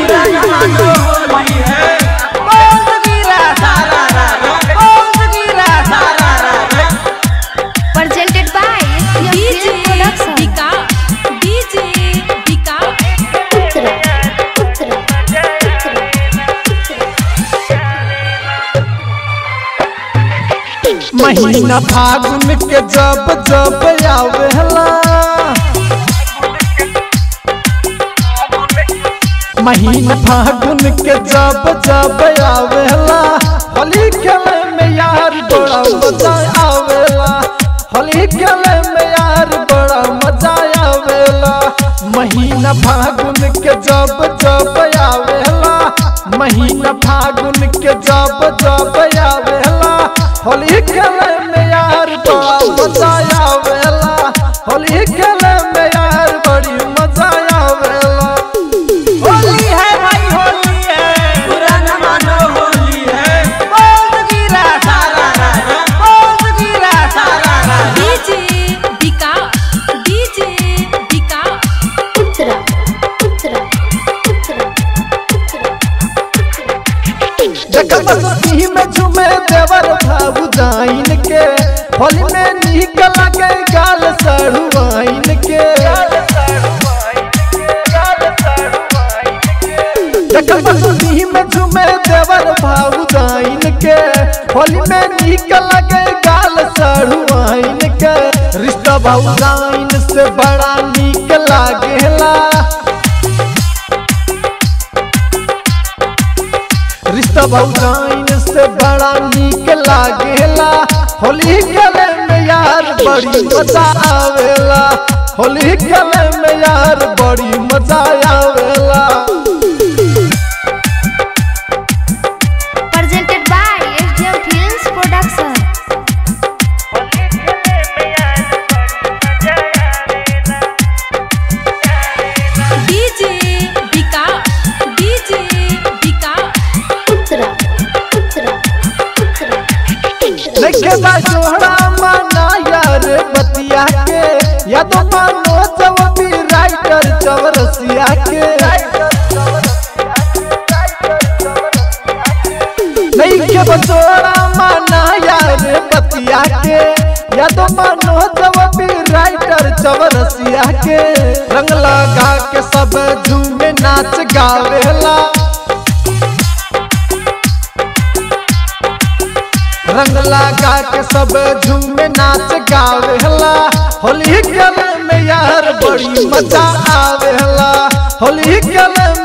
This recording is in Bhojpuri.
presented by DJ Film Production. Dika DJ Dika Uttara, Uttara, Uttara, महीना फागुन के जब जब आवेला महीना फागुन के जब जब आवेला होली खेले में यार बड़ा मजा आवेला होली खेले में यार बड़ा मजा आवेला महीना फागुन के जब जब आवेला महीना फागुन के जब जब आवेला होली खेले में यार बड़ा मजा आवेला होली खेले में यार बड़ी मजा आवेला होली है भाई होली है बुरा न मानो होली है बोल गिरा सारा रा बोल गिरा सारा रा DJ Dika DJ Dika Uttara, Uttara, Uttara, देखा मस्ती में झूमे देवर भाऊ जाइन के होली में निकल गए गाल सड़ुआइन के देखा मस्ती में झूमे देवर भाऊ जाइन के होली में निकल गए गाल सड़ुआइन के रिश्ता भाऊ जाइन से बड़ा निक लागेला रिश्ता भौजाइन से बड़ा नीक लागेला होली खेले में यार बड़ी मजा आवेला होली खेले में यार बड़ी मजा आवेला presented by SDM Films Production. DJ Dika DJ Dika Uttara, Uttara, Uttara, Uttara. देखे बा जोहरा माना यार बतिया के या तो मानो जवाबी राइटर चवरसिया के नहीं के बचोरा माना यार बतिया के या तो मानो जवाबी राइटर चवरसिया के रंग लगा के सब झूमे नाच गावेला रंग लगा के सब झूमे नाच गावेला होली खेले में यार बड़ी मजा आवेला होली खेले